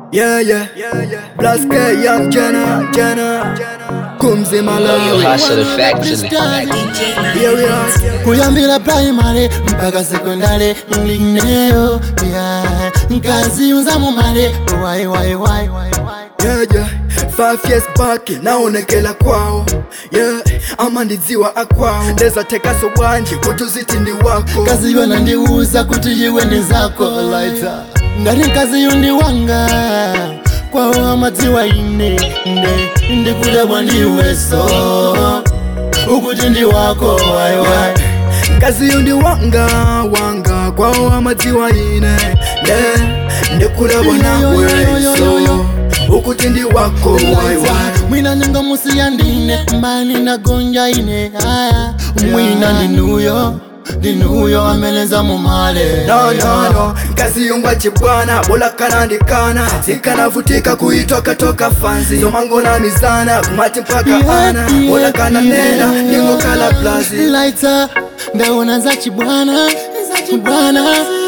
Yeah, yeah. Blaske Young Jenna, Jenna. Kumzi Malawi. Hustle effectively. Here we are. kuyambira primary mpaka sekondari ndineo yeah. nkaziunza mumale wai wai wai wai wai Yeah, yeah. Five years back naonekela kwao yeah. ama ndidziwa akwao ndeza tekaso bwanji kuti uziti ndi wako kazi yona ndiuza kuti iwe ndi zako laita ngati nkazi yundi wanga kwawo amadziwa ine nde ndikudabwa ndiweso ukuti ndi wako waiwai kazi yundi wanga wanga kwao amadziwa ine ne ndikulabwa nawe so ukuti ndi wako waiwai mwina nyanga musi yandine mbani nagonja ine aya mwina ndinuyo ndinuyo ameleza mumale No, no, no, kazi yungwa chibwana bola kanandikana zikanavutika kuitoka toka fanzi zomango na mizana kumati mpaka ana bola kana nena ningo kala plazi laita ndaona za chibwana chibwana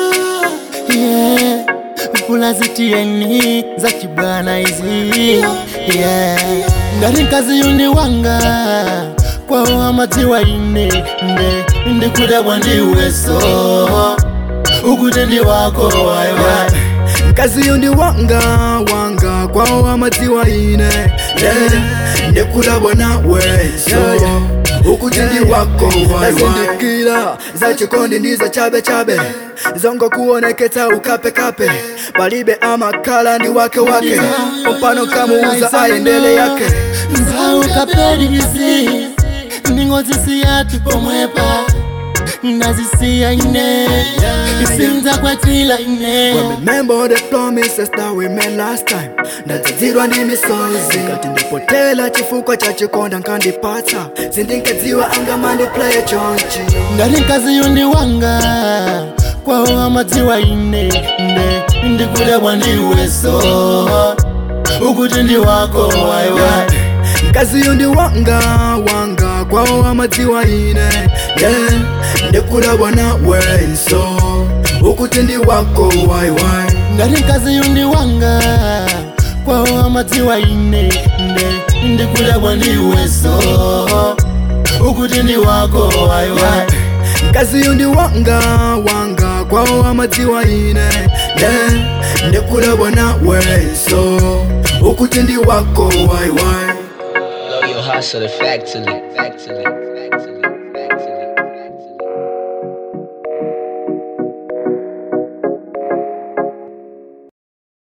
yeah kula zitieni za chibwana izi yeah ngati nkazi yundi wanga kwawo amadziwa ine nde ndikudabwa ndiweso ukuti ndi wako waiwai kazi yundi wanga wanga kwao amadziwa ine ne ndikulabwa nawe so ukuti ndi wako nazindikira za chikondi ndiza chabe chabe zongo kuoneketa ukape kape palibe amakala ndi wake wake mpano kamuuza ayendele yake nzawu kapelisi ndingozisiya tipomwepa ndazisiya ine isinza kwatila ine Remember the promises that we made last time ndadzadzirwa ndi misozi ngati ndipotela chifukwa cha chikonda nkandipatsa sindinkadziwa angamandi play chonchi ngati nkazi yundi wanga kwawo amadziwa ine nde ndikudabwa ndiweso ukuti ndi wako waiwai kazi yundi wanga wanga kwawo amadziwa ine ne ndikulabwa nawe so ukuti ndi wako waiwai ngati nkazi yundi wanga kwawo amadziwa ine nde ndikudabwa ndiweso ukuti ndi wako waiwai kazi yundi wanga wanga kwawo amadziwa ine ne ndikulabwa nawe so ukuti ndi wako waiwai Blow your hustle effectively. effectively.